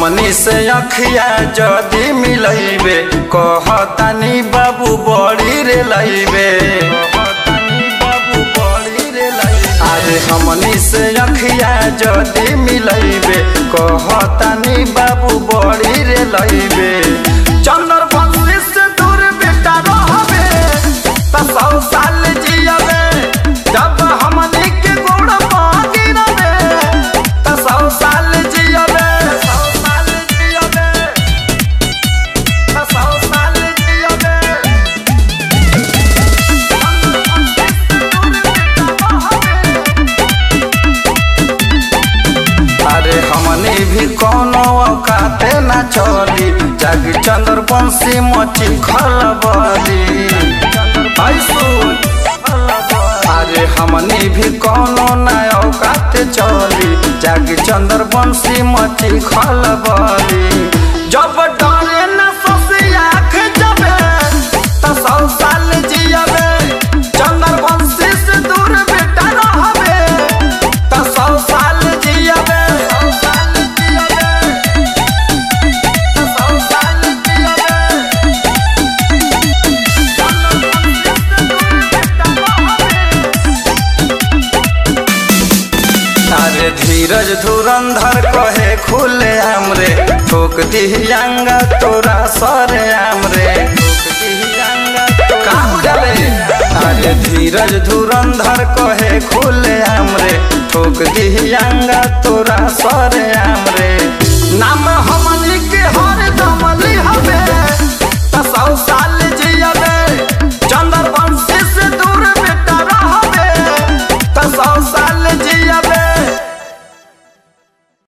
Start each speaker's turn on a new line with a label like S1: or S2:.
S1: हमनी से अखिया जदी मिलैबे कहतानी बाबू बड़ी रे लैबे अरे हमनी से अखिया जदी मिलैबे कहतानी बाबू बड़ी रे लैबे चंदर बंसी से दूर बेटा रहबे त सौ साल जियबे जब हमनी के गोड़ पागी रबे त सौ साल जियबे सौ साल जियबे त सौ साल जियबे अरे हमनी भी कोनो औकाते ना चली जग चंद्र बंसी मची खलबली ऐसो अरे हमनी भी कोनो ना औकाते चली जग चंद्र बंसी मची खलबली जब डरे ना सोसी आँख जबे त सौ साल जियबे चंद्र बंसी से दूर बेटा रहबे त सौ साल जियबे सौ साल जियबे त सौ साल जियबे अरे धीरज धुरंधर कहे खुले हमरे ठोक दिहियांगा तोरा सरे हमरे का बुझले अरे धीरज धुरंधर कहे खुले हमरे ठोक दिहियांगा तोरा सरे हमरे नाम हमनी के हो